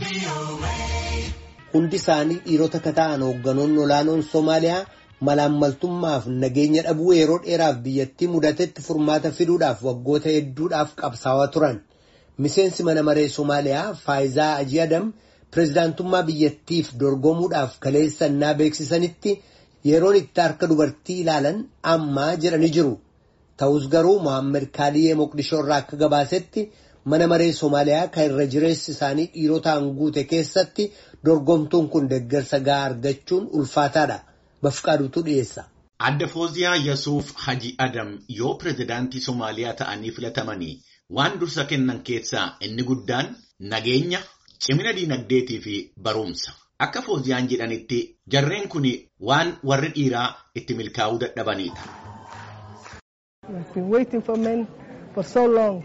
Hundi isaanii dhiirota akka ta'an hoogganoonni olaanoon Somaaliyaa malaammaltummaaf nageenya dhabuu yeroo dheeraaf biyyattii mudatetti furmaata fiduudhaaf waggoota hedduudhaaf qabsaawaa turan. Miseensi mana maree Somaaliyaa Faayizaa Ajii Adam pirezidaantummaa biyyattiif dorgomuudhaaf kaleessannaa beeksisanitti yeroon itti harka dubartii ilaalan ammaa jedhanii jiru. Ta'us garuu Mohaammed Kaaliyee Moqdishoo irraa akka gabaasetti mana maree Somaaliyaa kan irra jireessi isaanii dhiirotaan guute keessatti dorgomtuun kun deeggarsa gahaa argachuun ulfaataadha. Bafqaaduutu dhiyeessa. Adda Fooziyaa Yasuuf Haji Adam yoo pirezidaantii Somaaliyaa ta'anii filatamanii waan dursa kennan keessaa inni guddaan nageenya, cimina diinagdeetii fi barumsa. Akka Fooziyaan jedhanitti jarreen kun waan warri dhiiraa itti milkaa'uu dadhabanidha. We've been waiting for men for so long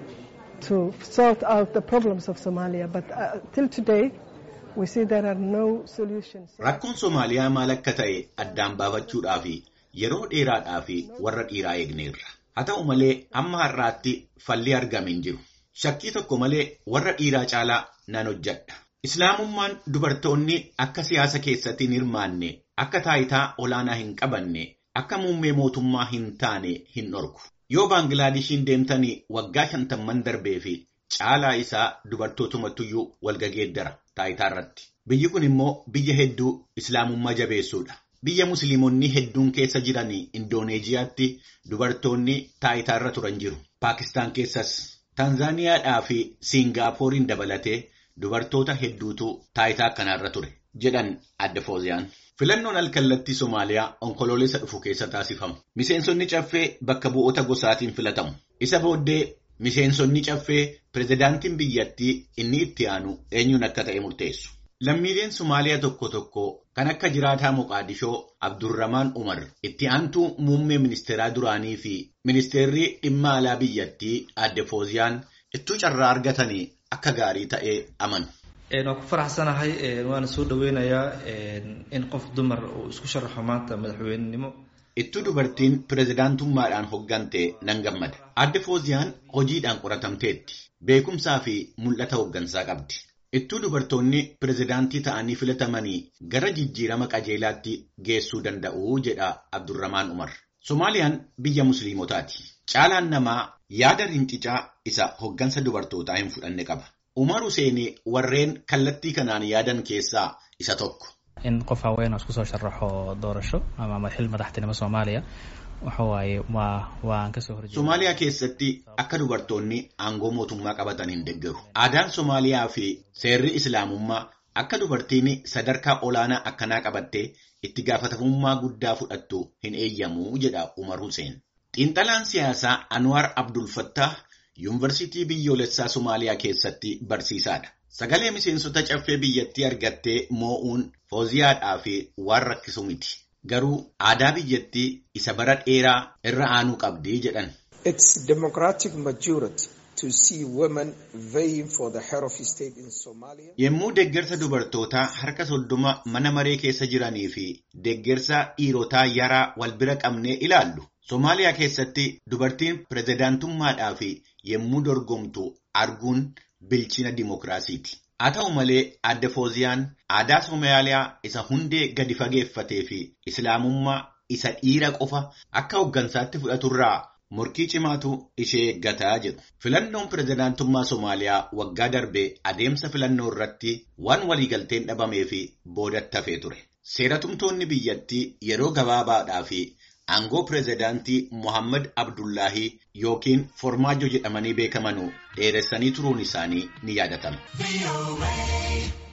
to sort out the problems of Somalia, but uh, till today we see there are no solutions. Rakkoon Somaaliyaa maal akka ta'e addaan baafachuudhaaf yeroo dheeraadhaaf warra dhiiraa eegneerra. Haa ta'u malee amma har'aatti falli argame hin jiru. Shakkii tokko malee warra dhiiraa caalaa nan hojjedha. Islaamummaan dubartoonni akka siyaasa keessatti hin hirmaanne, akka taayitaa olaanaa hin qabanne, akka muummee mootummaa hin taane hin dhorku. Yoo Baanglaadeshiin deemtanii waggaa shantamman darbee fi caalaa isaa dubartootumattuyyuu walgageeddara taayitaa irratti. Biyyi kun immoo biyya hedduu islaamummaa jabeessuudha. Biyya musliimonni hedduun keessa jiran Indooneeziyaatti dubartoonni taayitaa irra turan jiru. Paakistaan keessas Taanzaaniyaadhaa fi Siingaappooriin dabalatee dubartoota hedduutu taayitaa akkanarra ture jedhan adda Fooziyaan. Filannoon alkallattii Somaaliyaa onkoloolessa dhufu keessa taasifamu. Miseensonni caffee bakka bu'oota gosaatiin filatamu. Isa booddee miseensonni caffee pirezidaantiin biyyattii inni itti aanu eenyuun akka ta'e murteessu. Lammiileen Somaaliyaa tokko tokko kan akka jiraataa Moqaadishoo Abdurramaan Umar itti aantuu muummee ministeeraa duraanii fi ministeerri dhimma alaa biyyattii adde Fooziyaan ittuu carraa argatanii akka gaarii ta'ee amanu. waan ku faraxsanahay waan soo dhaweynayaa in qof dumar uu isku sharaxo maanta madaxweynenimo Ittuu dubartiin pirezidaantummaadhaan hoggante nan gammada. Adde Fooziyaan hojiidhaan qoratamteetti. Beekumsaa fi mul'ata hoggansaa qabdi. Ittuu dubartoonni pirezidaantii ta'anii filatamanii gara jijjiirama qajeelaatti geessuu danda'u jedha Abdurramaan Umar. Somaaliyaan biyya musliimotaati. Caalaan namaa yaada rincicaa isa hoggansa dubartootaa hin fudhanne qaba. Umar Hussein warreen kallattii kanaan yaadan keessaa isa tokko. in qof haween oo isku soo sharaxo doorasho ama xil madaxtinimo soomaaliya waxa waaye waa waan kasoo horjeeda Somaaliyaa keessatti akka dubartoonni aangoo mootummaa qabatan hin deeggaru. Aadaan Somaaliyaa fi seerri Islaamummaa akka dubartiin sadarkaa olaanaa akkanaa qabattee itti gaafatamummaa guddaa fudhattu hin eeyyamu jedha Umar Hussein. Xiinxalaan siyaasaa Anwar Abdul Fattah yuunivarsiitii biyyoolessaa Somaaliyaa keessatti barsiisaadha. Sagalee miseensota caffee biyyattii argattee moo'uun fooziyaadhaa fi waan rakkisu miti. Garuu aadaa biyyattii isa bara dheeraa irra aanuu qabdi jedhan. It's democratic majority to see women vying for the head of state in Somalia. Yommuu deeggarsa dubartootaa harka soddoma mana maree keessa jiranii fi deeggarsa dhiirotaa yaraa wal bira qabnee ilaallu. Somaaliyaa keessatti dubartiin pirezidaantummaadhaa fi yommuu dorgomtu arguun bilchina dimokiraasiiti. Haa ta'u malee adde Fooziyaan aadaa Somaaliyaa isa hundee gadi fageeffatee fi Islaamummaa isa dhiira qofa akka hooggansaatti fudhaturraa morkii cimaatu ishee eeggataa jedhu. Filannoon pirezidaantummaa Somaaliyaa waggaa darbee adeemsa filannoo irratti waan waliigalteen dhabamee fi boodatti hafee ture. Seeratumtoonni biyyattii yeroo gabaabaadhaa fi aangoo pirezidaantii Mohammad Abdullaahii yookiin Formaajo jedhamanii beekamanuu dheeressanii turuun isaanii ni yaadatama.